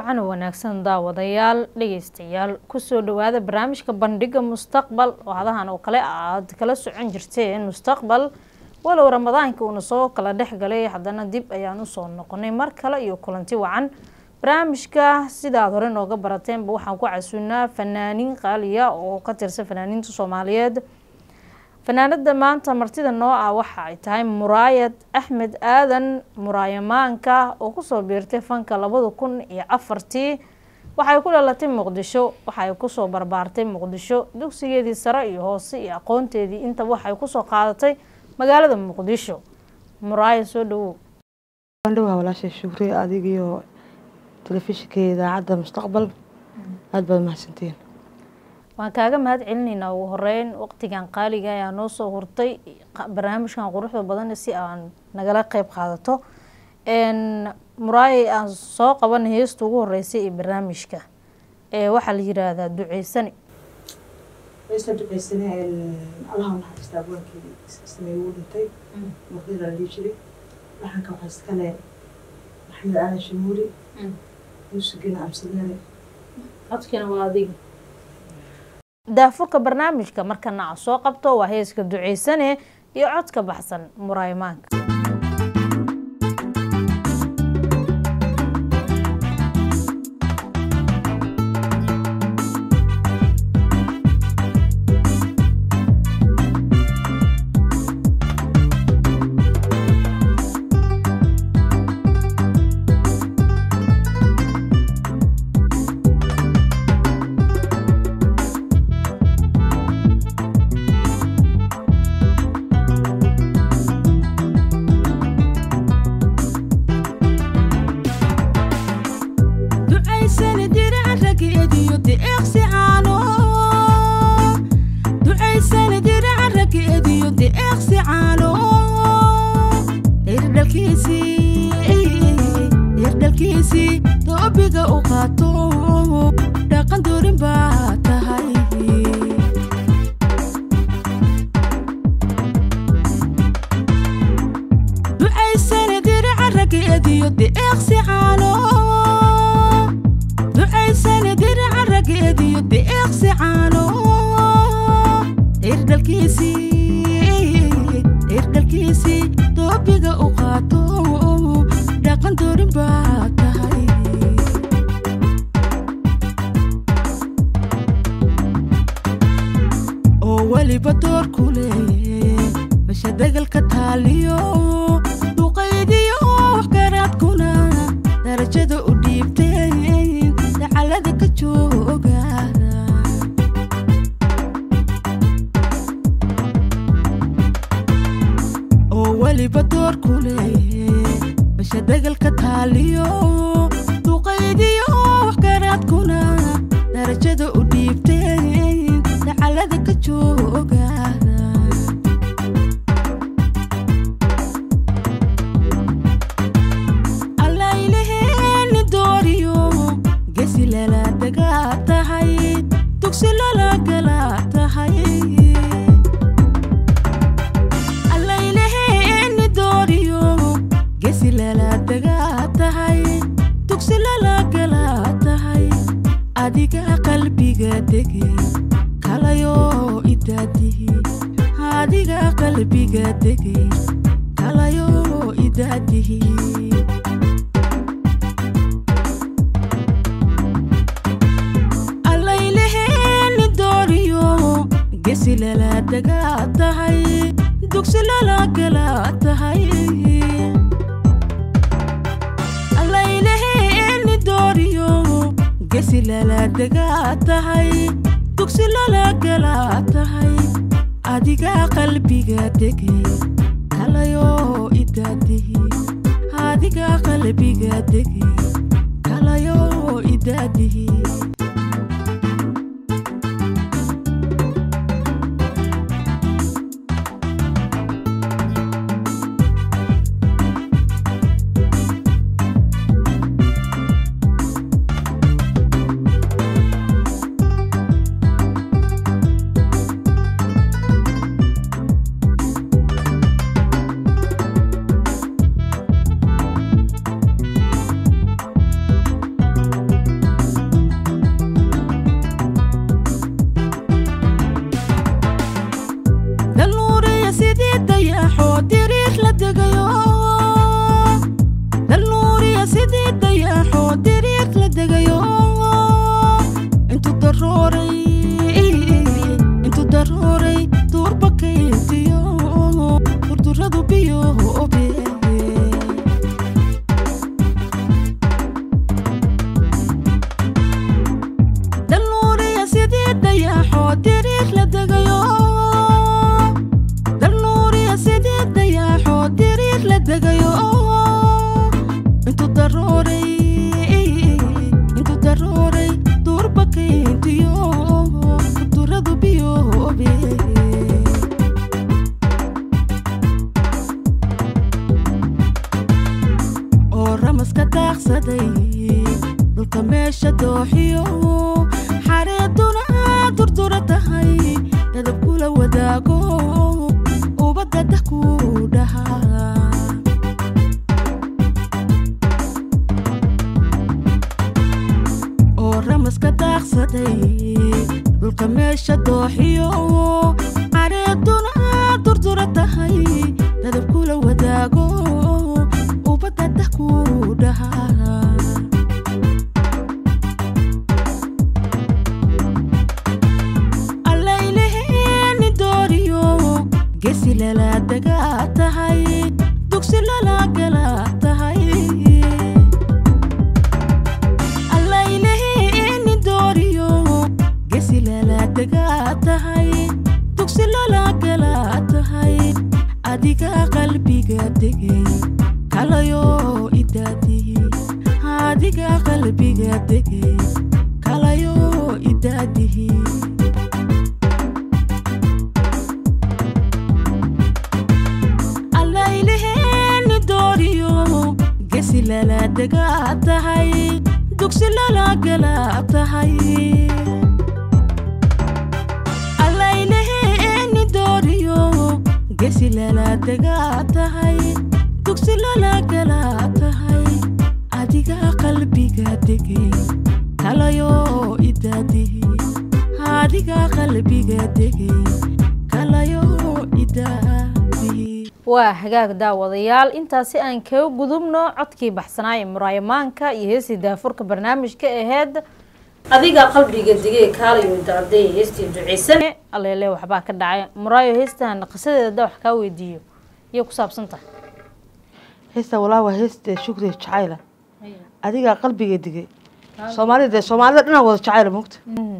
wacan wanaagsan daawadayaal dhegeystayaal kusoo dhawaada barnaamijka bandhiga mustaqbal oo hadahan oo kale aad kala socon jirteen mustaqbal walow ramadaanka uuna soo kala dhex galay haddana dib ayaan usoo noqonay mar kale iyo kulanti wacan barnaamijka sidaad hore nooga barateenba waxaan ku casuunaa fanaaniin qaaliya oo ka tirsan fanaaniinta soomaaliyeed fanaanada maanta martida noo ah waxa ay tahay muraayad axmed aadan muraayamaanka oo kusoo biirtay fanka labada kun iyo afartii waxay ku dhalatay muqdisho waxay kusoo barbaartay muqdisho dugsigeedii sare iyo hoose iyo aqoonteedii intaba waxay kusoo qaadatay magaalada muqdisho muraayad soo dhawow andhawaa walaashay shukri adigiyo telefishinka idaacadda mustaqbal aada baad mahadsantiin waan kaaga mahad celinaynaa ugu horeyn waqtigan qaaliga ayaa noo soo hurtay barnaamijkan quruxda badan si aan nagala qeyb qaadato muraayay aan soo qabanay heesta ugu horeysay ee barnaamijka waxaa la yiraahdaa duceysani heesta duceysane allaha naxariista abwaankeedii sameeye uu dhintay muqdira la dhihi jiray waxaanka waxaa iskale maxamed aadan shamuuri yuusugina amsadare codkina waa adiga daafurka barnaamijka markana a soo qabto waa heeska duceysane iyo codka baxsan muraaymaanka biyoobe dalnuuriya sidii dayaxoo diriir la degayo dalnuuriya sidii dayaxoo diriir la degayo intuu darooray intuu darooray duurba kayntiyo duradu biyoobe oo ramaska daaqsaday dhulka meesha dooxiyo xareeduna durdura tahay dadab kula wadaago ubadda dah ku dhahaa oo ramaska daaqsaday dhulka meesha dooxiyo xareeduna durdura tahay dadab kula wadaago ubadda dah ku dhahaa allayleheeni dooriyo gesi lala dagaa tahay dugsi lala gala tahay allayleheeni dooriyo gesi lala dagaa tahay dugsi lala gala tahay adiga qalbiga degay kalayo idaadihi adiga qalbiga degay kalayo idaadihi allayleheeni dooriyo gesi lala degaa tahay dugsi lala gala tahay allayleheeni dooriyo gesi lala degaa tahay dugsi lala gala tahay adiga qalbiga degay kalayo idaadihi adiga qalbiga degay kalayo idaadihi waa hagaag daawadayaal intaasi aan kaga gudubno codkii baxsanaaye muraayamaanka iyo heestii daafurka barnaamijka aheyd adiga qalbiga digay kaalayo dacday heestii duceysan aleele waxbaa ka dhacay muraayo heestan qisadeeda da wax kaa weydiiyo iyo ku saabsan tahay heesta walaa waa heesta shukriya jacayla adigaa qalbiga digay soomaalida dee soomaalida dhanaa wada jacayla mogta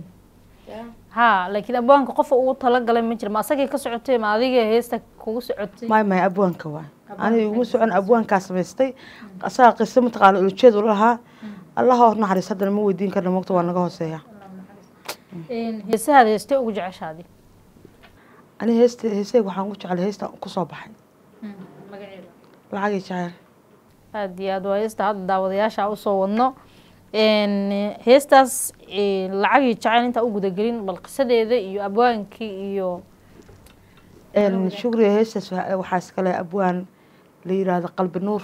ha laakiin abwaanka qofa ugu talagalay ma jira ma asagay ka socotay ma adiga heesta kugu socotay maay maay abwaanka waay aniga iguma socon abwaankaa samaystay asaga qiso mataqaana ulujeed u lahaa allaha hor naxariis haddana ma weydiin karna mogta waa naga hooseeya heesahaada heestay ugu jeceshaadi aniga heesta heesayga waxaan ku jeclay heesta kusoo baxay lacagii jacayl aada iyo aada waa heesta hadda daawadayaasha usoo wadno heestaas lacagii jacayl intaa u gudagelin bal qisadeeda iyo abwaankii iyo shukriya heestaas waxa- waxaa iskale abwaan la yiraahdo qalbi nuur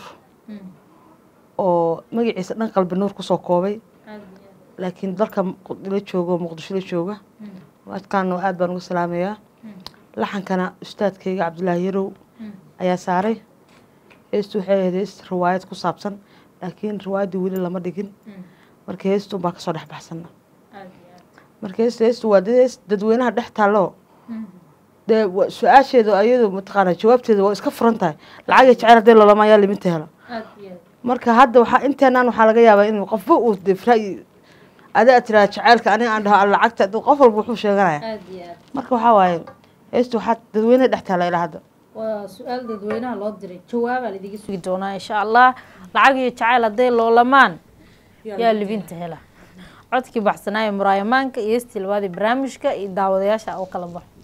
oo magaciisa dhan qalbi nuur kusoo koobay laakiin dalka la jooga oo muqdisho la jooga adkaana aad baan uga salaamayaa laxankana ustaadkayga cabdulaahi yarow ayaa saaray heestu waxay ahayd heest riwaayad ku saabsan laakiin riwaayaddii weli lama dhigin marka heestu baa kasoo dhex baxsana marka heesta heestu waa dad hees dadweynaha dhex taallo dee wa- su-aasheeda ayadu mataqaana jawaabteeda waa iska furan tahay lacag iyo jacayl haddii lalama ayaa liminta helo marka hadda waxaa inteenaan waxaa laga yaabaa in qofba uu dee ra'yi adaa tiraa jacaylka aniga aan dhaho alla lacagta dad- qof walba wuxuu sheeganaya marka waxaa waaye heestu waxaa dadweynaha dhex taala ilaa hadda waa su-aal dadweynaha loo diray jawaabaa laidiga sugi doonaa insha allah lacag iyo jacayl hadday loolamaan yaa libinta hela codkii baxsanaayo muraayamaanka iyo heestii labaadii barnaamijka iyo daawadayaasha oo kala baxo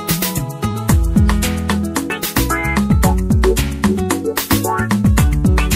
Thank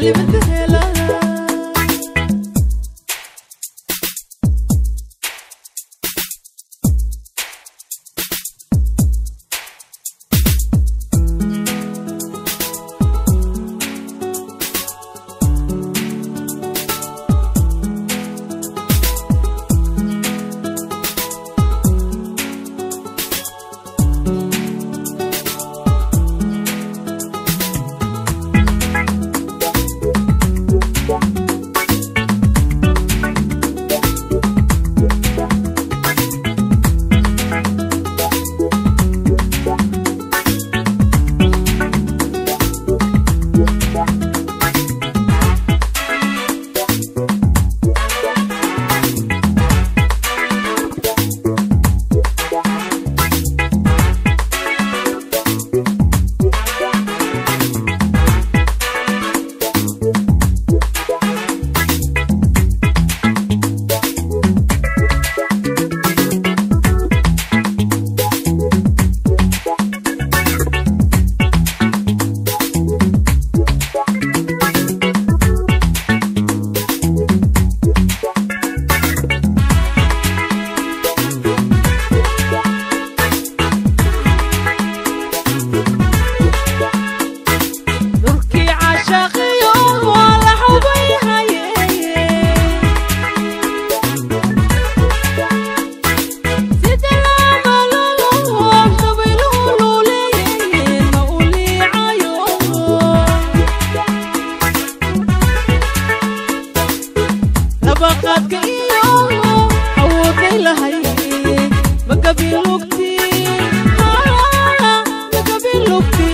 libinta hela dhulkii cashaqiyo waa la xubay haye sida laamalolo shabayluululeeye ma u liicayo labaqaadka iyo awooday lahay magabilugti magabilugti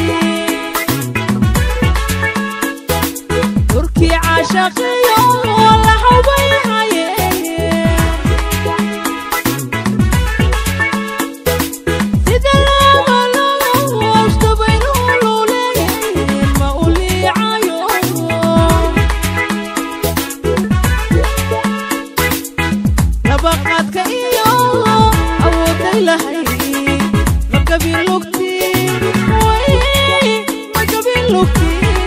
turkii cashaqiyo la xubay haye sida laamalolo shabayluululeeye ma u liicayo labaqaadka iyo awooday lahay magabilugti magabilugti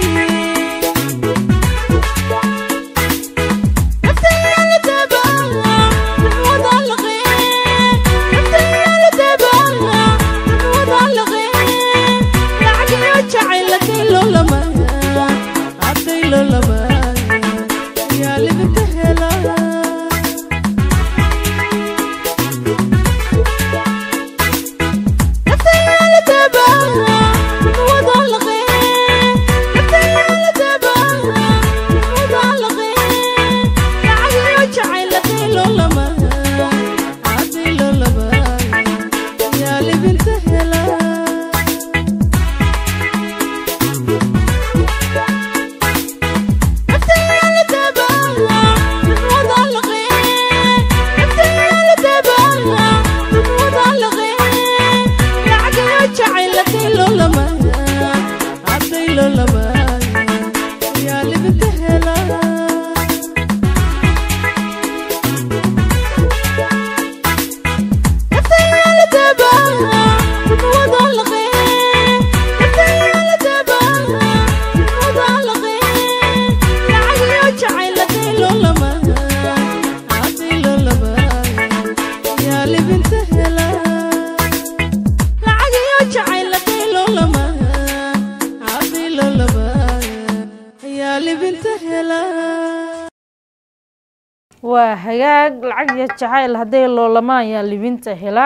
waa hagaag lacag iyo jacayl hadday loolamaan yaa libinta hela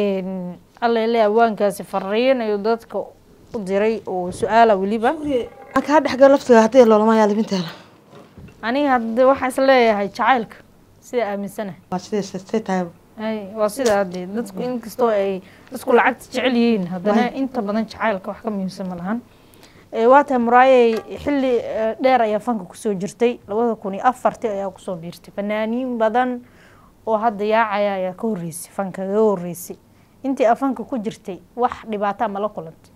allele awaankaasi fariin ayuu dadka u diray oo su-aala weliba aan kaa dhexgal laftiga haddii loolama yaa libinta hela aniga hadde waxaa is leeyahay jacaylka sida aaminsana waa sidee say tahay ay waa sida hadee dadku inkastoo ay dadku lacagta jecel yihiin haddana inta badan jacaylka wax ka muhiimsan ma lahan Eh, waa tahay muraayey xilli eh, dheer ayaa fanka kusoo jirtay labada kun iyo afartii ayaa kusoo biirtay fanaaniin badan oo hadda yaacaya ayaa ka horreysay fanka kaga horreysay intii aa fanka ku jirtay wax dhibaataa mala kulantay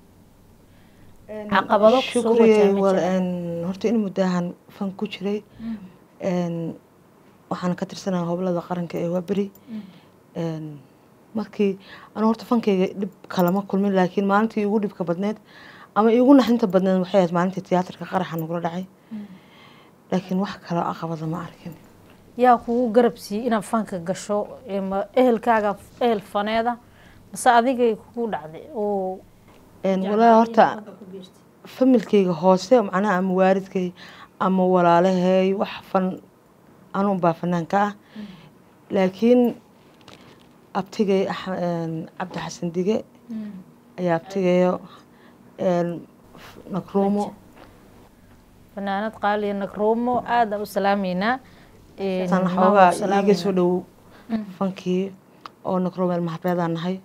caqabado kusoo shukriye wajaha ma wal jiraan? een, horta in muddahan fan ku jiray een, waxaan ka tirsanaa hoblada qaranka ee waaberi een, markii anu horta fankayga dhib kalama kulmin laakiin maalintii ugu dhibka badneed ama iigu naxinta badneed waxay ahayd maalintii tiyaatarka qaraxa nagula dhacay laakiin wax kaloo caqabada ma arkin yaa kugu garab siiyey inaad fanka gasho ee ma ehelkaaga ehel faneeda mase adigay kugu dhacday oo Een, walaahi horta familkayga hoose macnaha ama waalidkay ama walaalahay wax fan anuun baa fanaanka ah laakiin abtigay Ax- een, cabdi xasan dige ayaa abtigayo een, f- nakruumo fanaanad qaaliya nagroomo aada u salaameynaa Een, tan maama xoogaa u salaameynaa. iiga soo dhow fankii oo nakruumo ilmahabreedaan nahay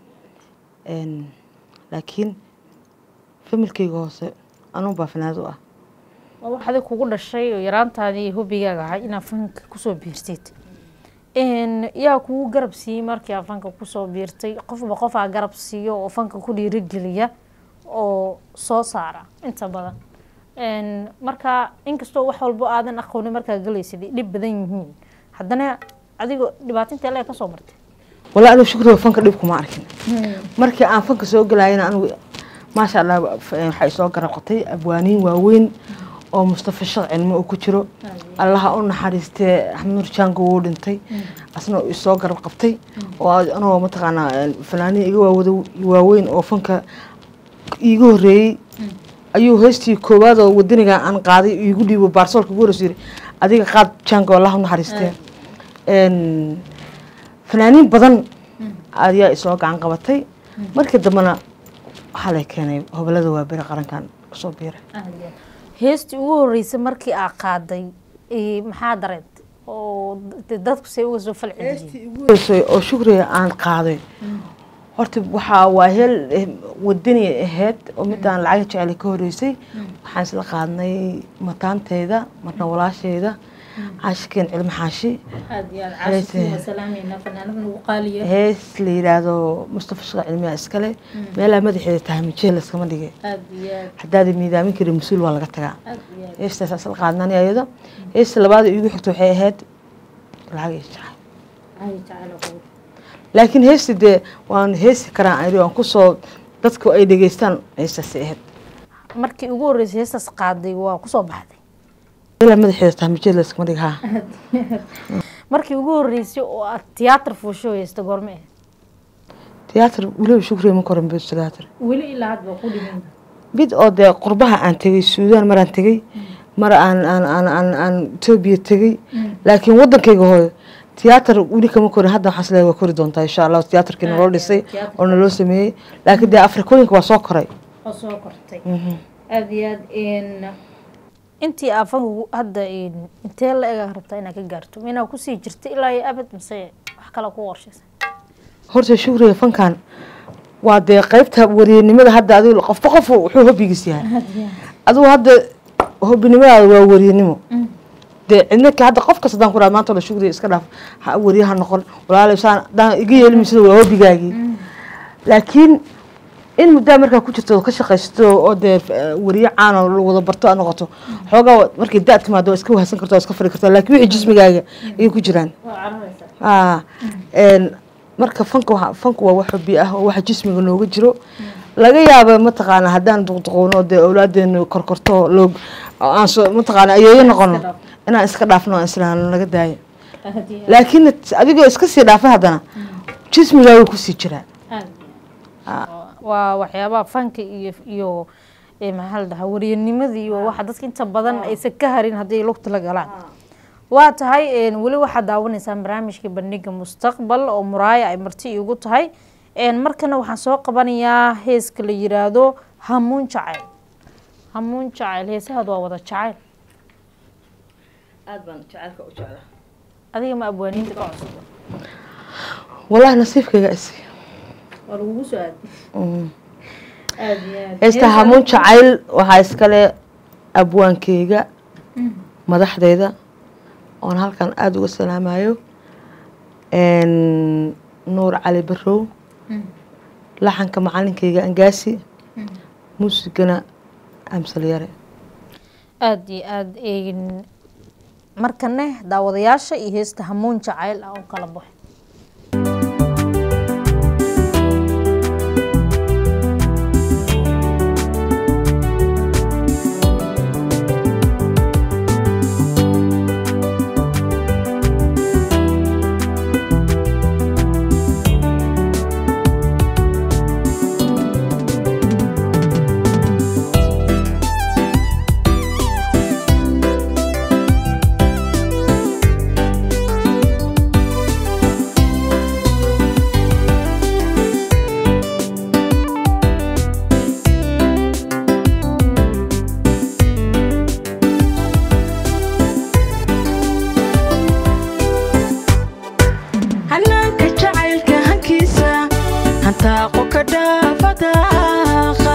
Een, laakiin familkayga hoose anuun baa fanaanad u ah waa wax adig kugu dhashay oo yaraantaadii hobigaaga ahay inaad fanka kusoo biirtid Een, yaa kugu garab siiyey markii aad fanka kusoo biirtay qofba qofaa garab siiyo oo fanka ku dhiirigeliya oo soo saara inta badan Een, marka inkastoo wax walbo aadan aqoonin markaa galaysid ay dhib badan yihiin haddana adigoo dhibaatinta le kasoo martay walaa anigu shukriga fanka dhib kuma arkin markii aan fanka soo galayana anigu maasha allah f- waxay soo garab qatay abwaaniin waaweyn oo mustafa shaq cilmi uu ku jiro allaha u naxariistee axmed nur jaango wuu dhintay asna uu isoo garab qabtay oo anagoo mataqaanaa een, fanaaniin iga waawada waaweyn oo fanka iiga horreeyey ayuu heestii koowaad oo wadaniga aan qaaday iigu dhiibo baarsoolka ugu horreysay yiri adiga qaad jaango allaha u naxariistee Een, fanaaniin badan ayaa isoo gacan qabatay markii dambena waxaa lay keenay hobolada waa beri qarankan kusoo biiray heestii ugu horeysay markii aa qaaday ee, maxaa dareentay oo de- dadku say uga soo falceliyeen Horeysay oo shukriga aan qaaday horta waxaa waa heel eh, wadani ahayd oo midaan lacag jecel ka horeysay waxaan isla qaadnay mataanteyda marna walaasheyda caashikeen cilmi xaashi aad iyo aad Heestii. caashikii waa salaameynaa fanaanada ugu qaaliya hees la yidhaahdo mustafa shaqo cilmiya iskale meelaa madaxeeda tahay mijeel iskama dhigay aad iyo aad haddaada miidaamin karin mas-uul waa laga tagaa aad iyo aad heestaas asal qaadnani ayada heesta labaad ee iigu xigta waxay ahayd lacag iyo jacayl ay jacayl oo qabow. laakiin heesti dee waan heesi karaan ayri waan kusoo dadku ay dhegeystaan heestaasi ahayd markii ugu horeysay heestaas qaaday waa kusoo baxday ilaa madaxeeda tahay mijeel iskama dhig haa markii ugu horeysay oo aad tiyaatar fuusho heesta goorme ah tiyaatar weliba shukriya ma koran bid tiyaatar weli ilaa hadda waa ku dhiman mid oo dee qurbaha aan tegey suudaan maraan tegey mar aan aan aan aan aan etoobiya tegey laakiin wadankayga hooyo tiyaatar weli kama korin hadda waxaan isleeyahay waa kori doontaa insha allah tiyaatarkii naloo dhisay oo naloo sameeyey laakiin dee afrikooyinka waa soo koray oo soo kortay aada iyo aad n intii aa fanku hadda n intee la ega rabtaa inaad ka gaarto ma inaad kusii jirta ilaa iyo abad mise wax kale ku qorshaysa horta shukriga fankan waa dee qeybta wariyanimada hadda adigu qofba qof wuxuu hobigiis yahay adigu hadda hobinimadaada waa wariyanimo dee cidna ka hadda qof kasta hadaan ku dhaha maanta la shukriga iska dhaaf ha wariyaha noqon walaala saan hadaan iga yeelmisida waa hobigaagii laakiin in muddaa markaa ku jirto oo ka shaqaysato oo dee eh, wariye caan oo la wada barto aad noqoto xoogaa markay da timaado waa iska wahsan karta waa iska fari kartaa laakiin wixii jismigaaga ayay ku jiraan Ah, een, marka fanka waxa- fanku waa wax hobi ah oo waxa jismiga nooga jiro laga yaaba mataqaana haddaan duqduqowno dee awlaadeenu korkorto loo aan soo mataqaana ayeeyo noqono inaan iska dhaafno aan islaan laga daayo laakiin adigoo iska sii dhaafa haddana jismigaaga kusii jiraa waa waxyaabaha fanka iyo iyo eh, maxaa la dhahaa wariyanimadii waa waxa dadka inta badan aysan ka harin haddii lugta la galaan waa tahay n weli waxaad daawanaysaan barnaamijka bandhiga mustaqbal oo muraaya ay marti iigu tahay n markana waxaan soo qabanayaa heeska la yiraahdo hamuun jacayl hamuun jacayl heesahaad waa wada jacayl aad baan jacaylka u jeclaa adiga ma abwaaniinta ka cusub wallahi nasiibkayga isi waa lagugu soo aadi aad iyo aad heesta hamuun jacayl waxaa iskale abwaankeyga madaxdeyda oon halkan aada uga salaamayo Een, nuur cali barow laxanka macalinkeyga angaasi muusigana amsal yare aada iyo aada n markane daawadayaasha iyo heesta hamuun jacayl ah oo kala baxo ka dhaafadaaqa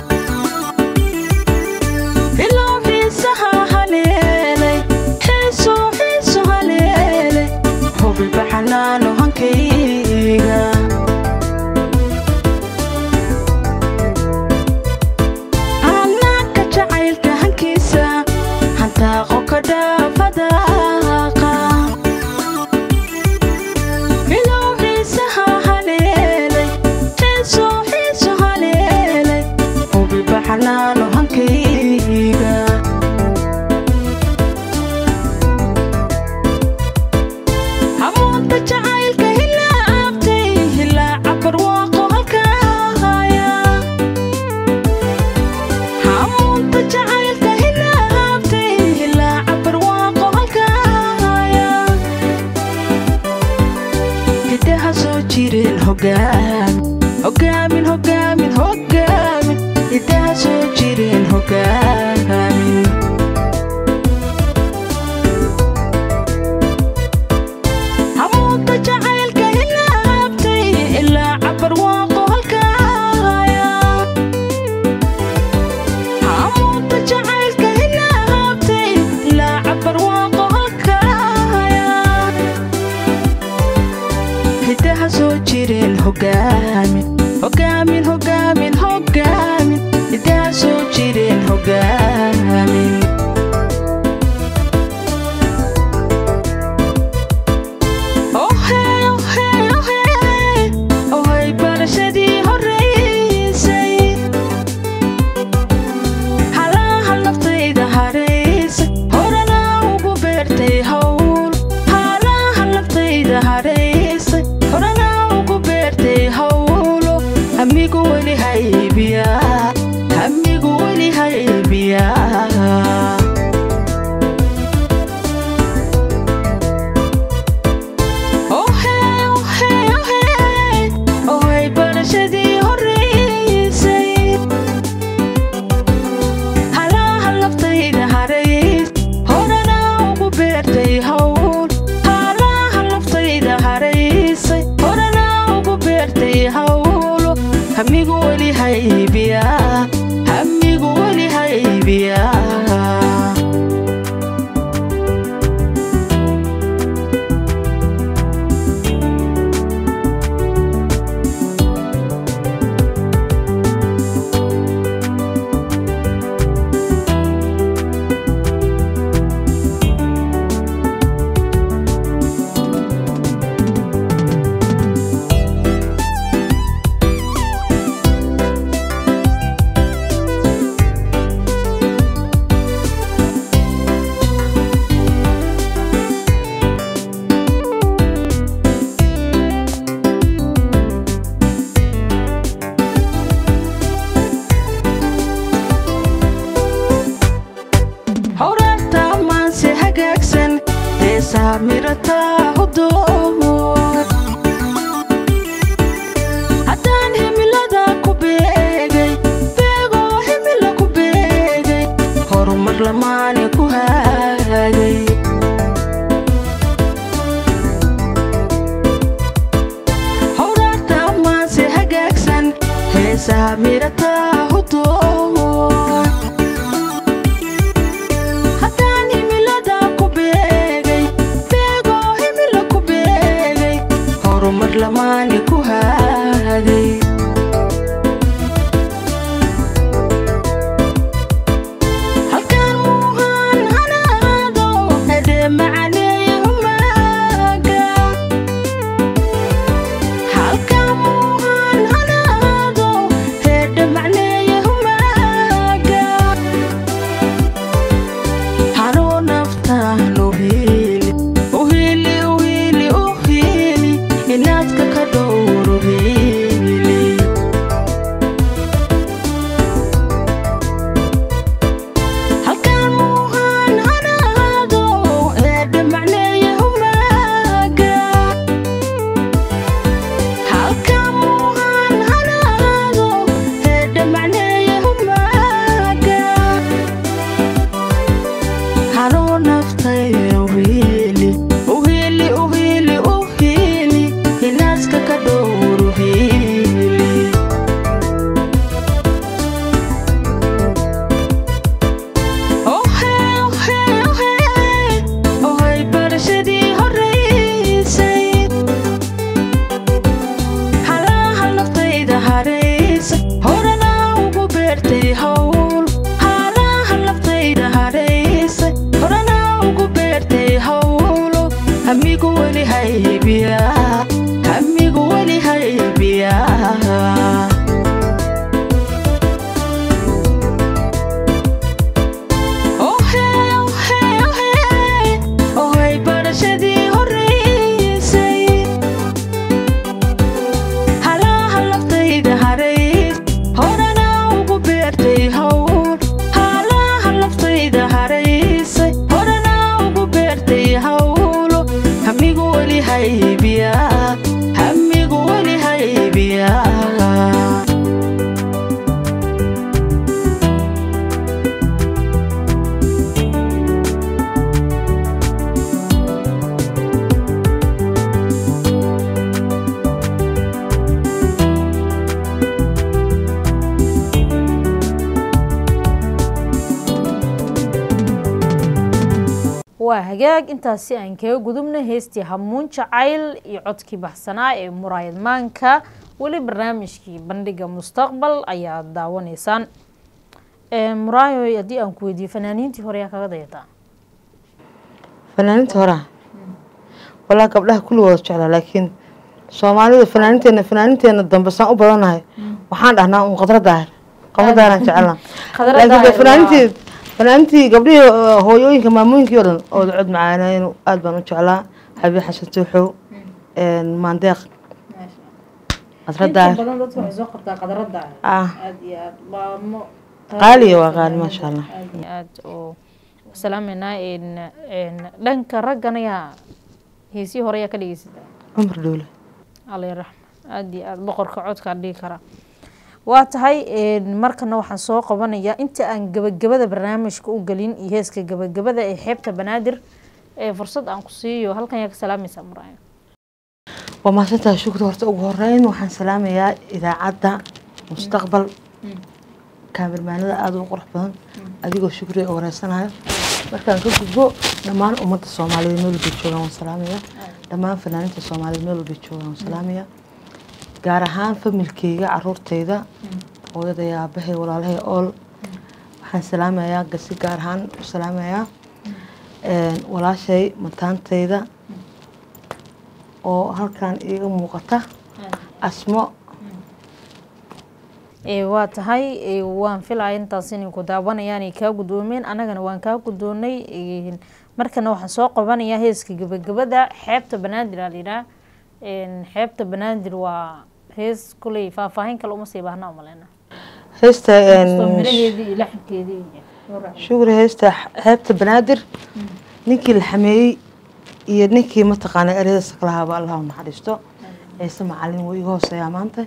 ilaa xiisaha haleelay xiiso xiiso haleelay hubi baxanaano hankayga anaaka jacaylka hankiisa hantaaqo ka dhaafadaaqa ilow xiisaha haleelay xiiso xiiso haleelay hubi baxanaano hankayga hamuunta jacaylka hilaa aabtay hilaa cabar waaqo halkaaya hamuunta jacaylka hilaa aabtay hilaa cabar waaqo halkaaya hidaha soo jireen hogaamin hogaamin hogaamin hogaamin hidaha soo jireen hogaamin hamuunta jacaylka ilaa aabtay ilaa cabar waaqo halkaaya hamuunta jacaylka ilaa aabtay ilaa cabar waaqo halkaaya hidaha soo jireen hogaamin hogaamin hogaamin hogaamin hidaha soo jireen hogaamin ohey ohey ohey ohey barashadii horeysay halaha naftayda haraysa horana ugu beertay hawl halaha naftayda haraysa horana ugu beertay hawlo hamigu weli haybiya hamigu weli haybiya ohey ohey ohey ohey barashadii horeysay halaha naftayda harays horana ugu beertay hawl halaha naftayda haraysay horana ugu beertay hawlo hamigu weli haybiya hamigu weli haybiya howrarta maanse hagaagsan heesaa mirataa hudoon haddaan himilada ku beegay beegoo himila ku beegay horumar lamaane ku haagay howrarta maanse hagaagsan heesaa mirataa hudoon haddaan himilada ku beegay beegoo himila ku beegay horumar lamaane ku haagay halkaan muuhaan hana waa hagaag intaasi aan kaga gudubna heestii hamuun jacayl iyo codkii baxsanaa ee muraayad maanka weli barnaamijkii bandhiga mustaqbal ayaad daawanaysaan muraayo haddii aan ku weydiiyo fanaaniintii hore yaa kaga dayataa fanaaniinta horaa walaa gabdhaha kulligooda jeclaa laakiin soomaalida fanaaniinteena fanaaniinteena dambe saan u badanahay waxaan dhahnaa un qadra daahir qadra daahiraan jecelnaa Qadra laakiin Daahir de waa- fanaaniintii fanaaniintii gabdhihii uh, hooyooyinka maamooyinkii oo dhan oo cod macaanaynu aad baan u jeclaa xabiib xasan tuuxow maandeeq qadra daahir badan dadka waxay soo qortaa qadarada ah aad iyo aad baamo qaaliya waa qaali maasha allah aad iyo aad oo salaameynaa dhanka raggana yaa heesii hore yaa ka dhegeysataa cumar dhowle alla raxma aad iyo aad boqorka codkaa dhigi karaa waa tahay markana waxaan soo qabanayaa inta aan gabagabada barnaamijka u gelin iyo heeska gabagabada ee xeebta banaadir ee fursad aan ku siiyo halkan yaa ka salaamaysaa muraayo waa mahadsantahay shukri horta ugu horeyn waxaan salaamayaa idaacadda mustaqbal kaamirmaanada aada u qurux badan adigoo shukri oo wareysanayo markaan ka gudbo dhammaan ummadda soomaaliyeed meel walbay joogaan waan salaamaya dhammaan fanaaniinta soomaaliyeed meel walbay joogaan waan salaamaya gaar ahaan familkeyga caruurteyda hooyada iyo aabahay walaalahay ool waxaan salaamayaa gasi gaar ahaan u salaamayaa walaashay mataanteyda oo halkan iiga muuqata asmo waa tahay waan filaya intaas inay ku daawanayaan ay kaa guddoomeen annagana waan kaa guddoonay markana waxaan soo qabanayaa heeska gabagabada xeebta banaadir aa layidhaha xeebta banaadir waa hees kuley faahfaahin kale uma sii baahna umaleyna heesta miraheedii iyo laxankeedii shukri heesta xeebta banaadir ninkii la xameeyey iyo ninkii mataqaana ereyada saklahaaba allah u naxariisto ciise macalin wuu iga hooseeyaa maanta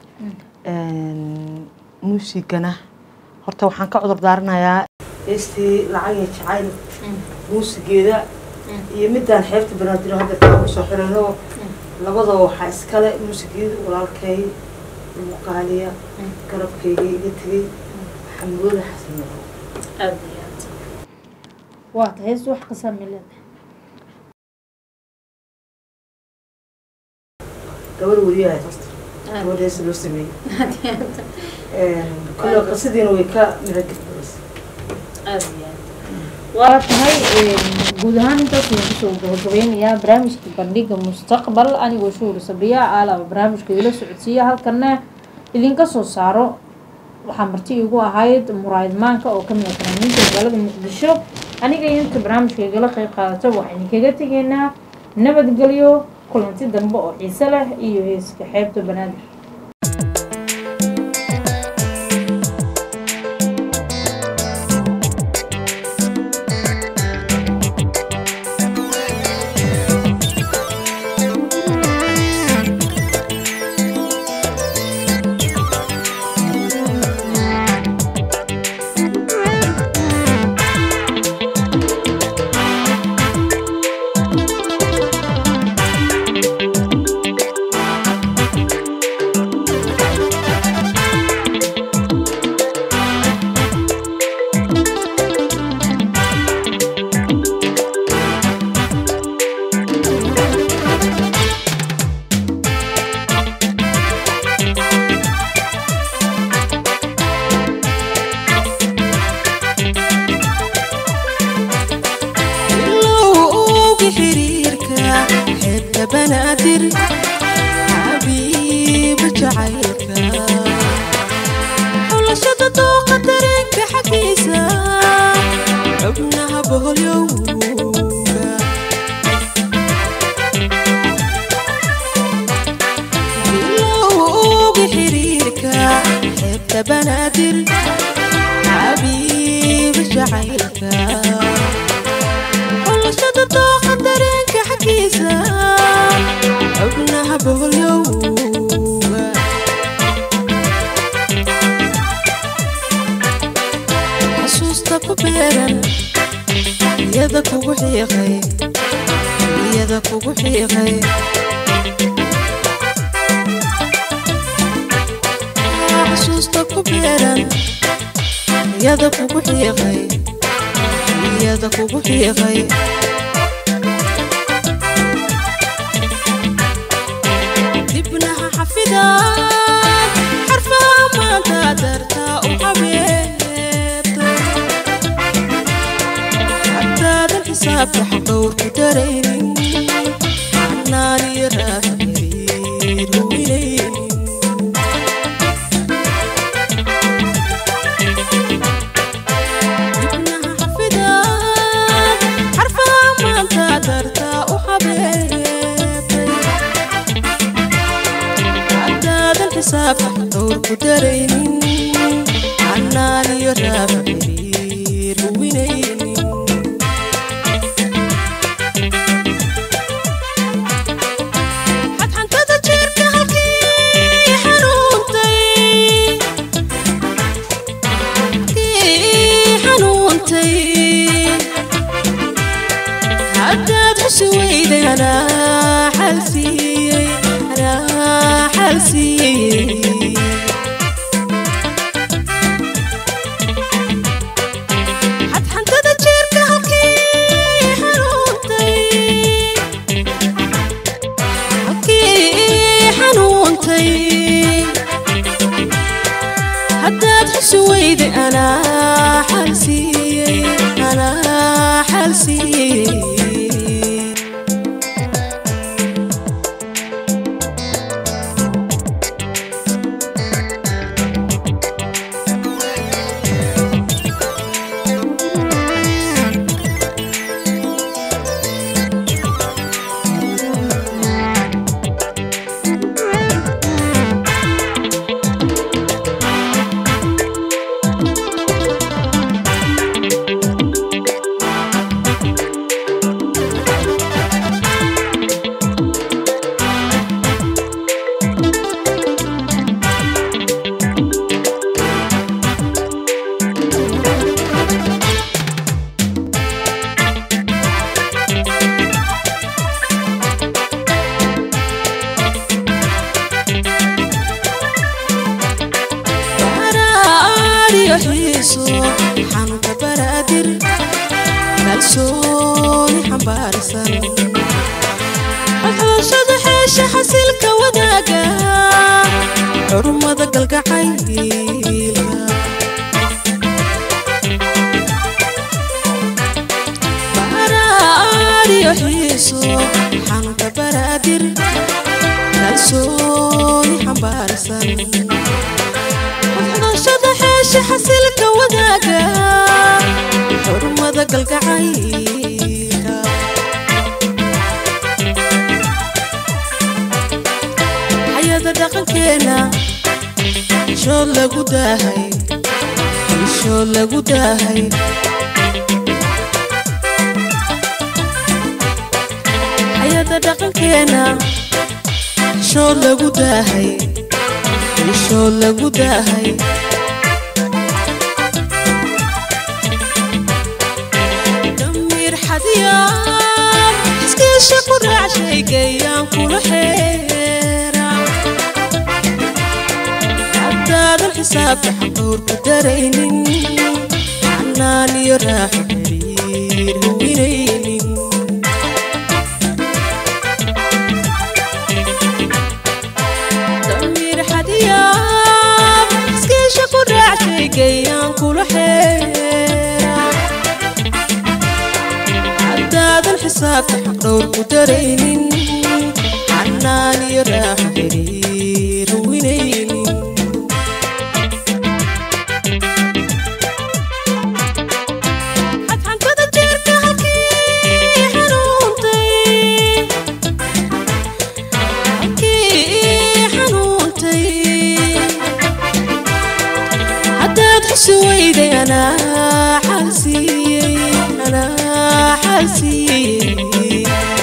muusigana horta waxaan ka cudur daaranayaa heestii lacag iyo jacayl muusigeeda iyo midaan xeebta banaadir hadda kaa kusoo xirano labadaba waxaa iskale muusigeeda walaalkay muuqaaliya garabkayga iga tegey xamdooda xasan madow aad iyo aad waa ta hees wax qasaami leedahay gabar weriyahay horta gabar heesa loo sameeyey kule qisadiina way ka miragelbaysa aad iyo aad waa tahay guud ahaan intaas ayaan kusoo gabagabeynayaa barnaamijka bandhiga mustaqbal anigoo shuhur sabriya aalaba barnaamijka ila socodsiiya halkana idinka soo saaro waxaa marti igu ahayd muraayad maanka oo kamid ah fanaaniinta magaalada muqdisho aniga iyo inta barnaamijka igala qeyb qaadato waxaan idinkaga tegeynaa nabadgelyo kulanti dambe oo xiise leh iyo heeska xeebta banaadir ilowga xiriirka xeebta banaadir xabiiba jacaylka xulashada dooqa dareenka xaggiisa xubnaha boholyowga ilowga xiriirka xeebta banaadir xabiiba jacaylka xulashada dooqa dareenka xaggiisa xubnaha boholyowga xasuusta ku beeran iyada kugu xiiqay iyada kugu xiiqay xasuusta ku beeran iyada kugu xiiqay iyada kugu xiiqay dartaa u xabeebtay haddaadan xisaabta xaqowrku daraynin xanaan iyo raax xiriir huwinaynin ibnaha xafidaad xarfaha maanta dartaa u xabeebtay haddaadan xisaabta xaqowrku daraynin xanaan iyo raax xiriir huwinaynin xadxantada jeerka halkii xanuuntay halkii xanuuntay haddaad xusi weyday anaa xal siiyey anaa xal siiyey xadxantada jeerka halkii xanuuntay halkii xanuuntay haddaad xusi weyday anaa xal siiyey anaa xal siiyey baraadiyo xiiso xanuunka baraadir kalsooni xambaarsan xodxodashada xeesha xasilka wadaaga xurmada galgacaylka baraadiyo xiiso xanuunka baraadir kalsooni xambaarsan xodxodashada xeesha xasilka wadaaga xurmada galgacaylka xayada dhaqankeena shood lagu daahay shood lagu daahay xayada dhaqankeena shood lagu daahay shood lagu daahay damiir xadiyaan iskiisha ku raac shaygayaan kula xeera haddaadan xisaabta xaqowrku daraynin xanaan iyo raaxo xiriir huwinaynin damiir xadiyaan iskiisha ku raac shaygayaan kula xeera haddaadan xisaabta xaqdhowrku daraynin xanaan iyo raaxo xiriir huwinaynin xadxantada jeerka halkii xanuuntay halkii xanuuntay haddaad xusi weyday anaa xal siiyey anaa xal siiyey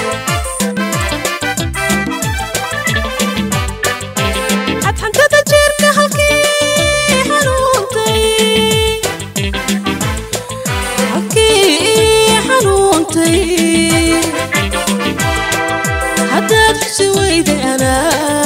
xadxantada jeerka halkii xanuuntay halkii xanuuntay haddaad xusi weyday anaa